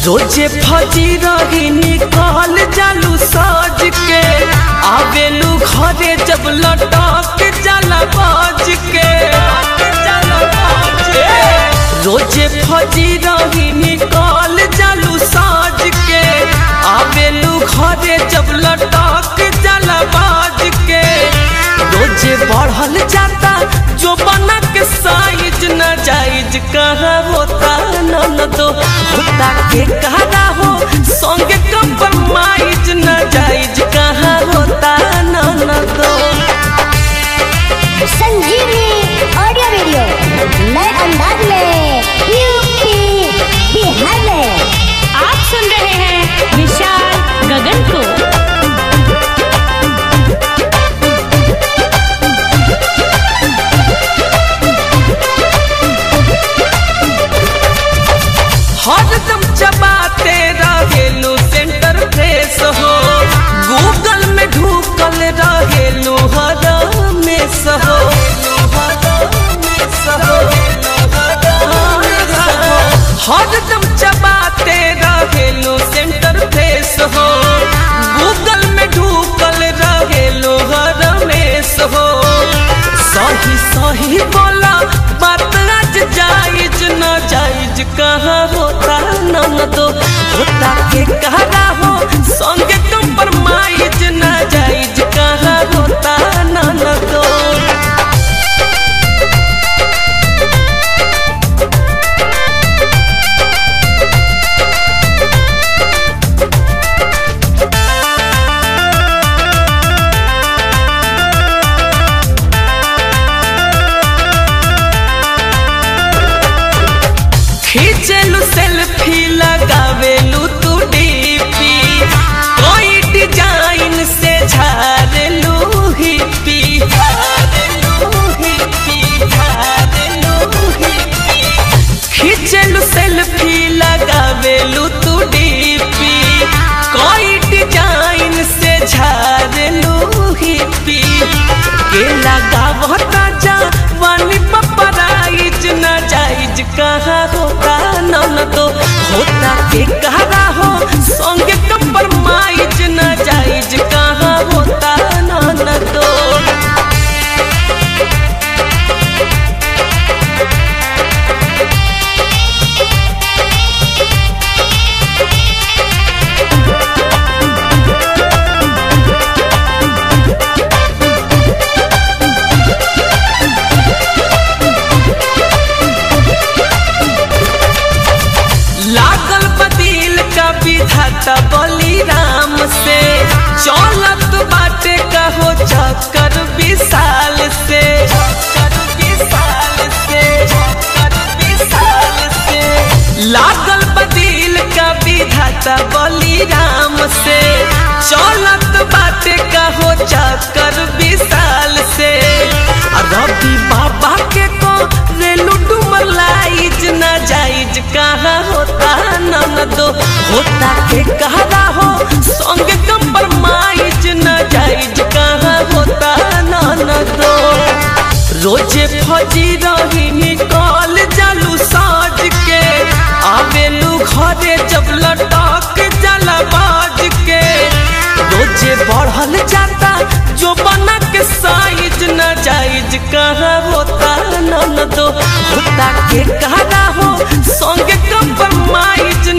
रोजे फजी रही निकाल जालू सज के आवेलू घरे जब लटक जाला बाज के ए, रोजे फजी रही निकाल जालू साज के आवेलू घरे जब लटक जाला बाज के रोजे बढ़ल जाता जो बना के साइज न जाइज कहाँ होता न दो होता के कहा हो संगे कंप्रोमाइज न जाइज कहाँ होता न दो संजीवनी ऑडियो वीडियो नए अंदाज में यूपी बिहार में आप सुन रहे हैं विशाल गगन को हरदम चबाते रहेलू सेंटर फ्रेश हो गूगल में ढूकल रहेलू हर में सहो हरदम चबाते रहेलू सेंटर फ्रेश हो गूगल में ढूकल रहेलू हर में सहो सही सही बोला बात आज जायज न जायज कहाँ होता न तो होता के कहा हो संगे कंप्रोमाइज न जायज कहाँ होता न तो खींचेलू सेल्फी लगावेलू तू डीपी कोई डिजाइन से झारेलू हिप्पी झारेलू हिप्पी झारेलू हिप्पी खींचेलू सेल्फी लगावेलू तू डीपी कोई डिजाइन से झारेलू हिप्पी के लगावता जा वानी पपराइज न जाइज कहाँ होता न तो होता के कहा हो संगे कंप्रोमाइज न जाइज कहाँ होता न तो लागल बदिल का विधाता बली राम से चौलत बाटे कहो चक्कर विशाल से चक्कर विशाल से चक्कर विशाल से लागल बदिल का विधाता बली राम से चौलत बाटे कहो चक्कर विशाल से आ रवि बाबा के को रेलू डूमर लाइज न जाइज कहाँ होता न दो होता के कहा हो संगे कंप्रोमाइज न जाइज कहाँ होता न दो रोजे फजी रही निकाल जालू साज के आवेलू घरे जब लटक जाला बाज के रोजे बढ़ल जाता जो बना के साइज न जाइज कहाँ होता न दो होता के कहा हो संगे कंप्रोमाइज